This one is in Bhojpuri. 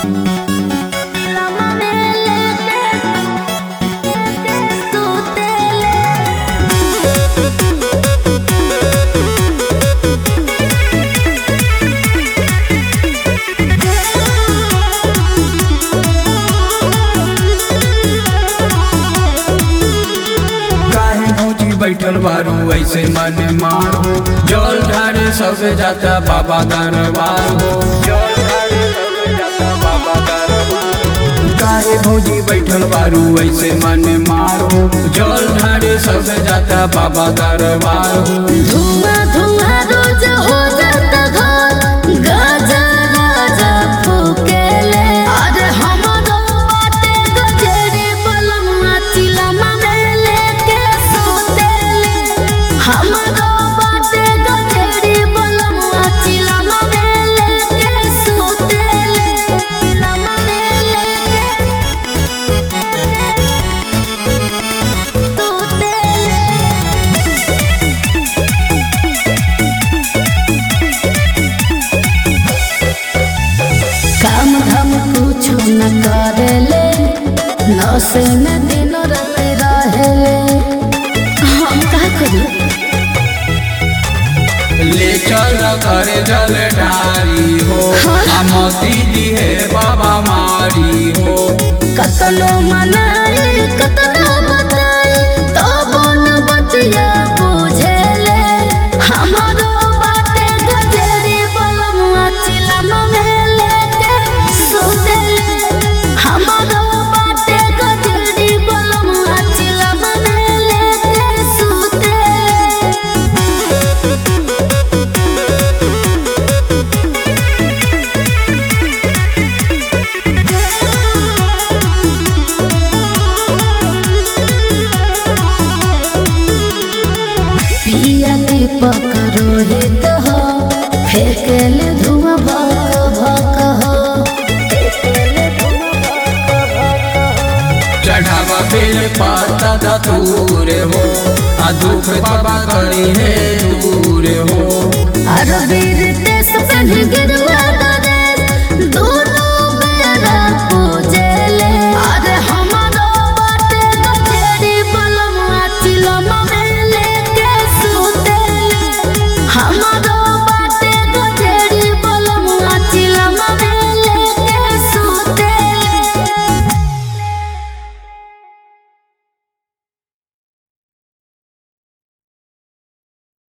बैठल बारू ऐसे मन मारो जल ढारे सब जाता बाबा दरबार हो जल ढारे सब जाता बाबा दरबार हो। काहे भौजी बैठल बारू ऐसे मन मारो जल ढारे सब जाता बाबा दरबार हो धुआं धुआं रोज हो जाता घर गाजा राजा फूकेले अरे हमरो बाटे गजरे बलमुआ चिलमा में लेके सोतेले हमरो बाटे गजरे बलमुआ चिलमा में लेके सोतेले चिलमा में लेके सोतेले काम धाम कुछ न करेले नशे में दिन रात रहेले हम का करी ले चल करे जल ढारी हो आ मोती दी है बाबा मारी हो कतलो मनाई कतलो बताई तब न बतिया बुझेले हमारो बाटे गजरी बलमुआ चिलम में लेके सुतेले हमारो बाटे गजरी बलमुआ चिलम में लेके सुतेले पिया दीपक रोहित हो फेंकल धुआं भक भक हो चढ़ावा बेल पाता दा दूर हो आ दुख बाबा करी है दूर हो अरबीर देश पहन गिरवा दरे दोनों बेरा पूजेले अरे हमारो बाटे गठेरी बलमुआ चिलम में लेके सुतेले हमारो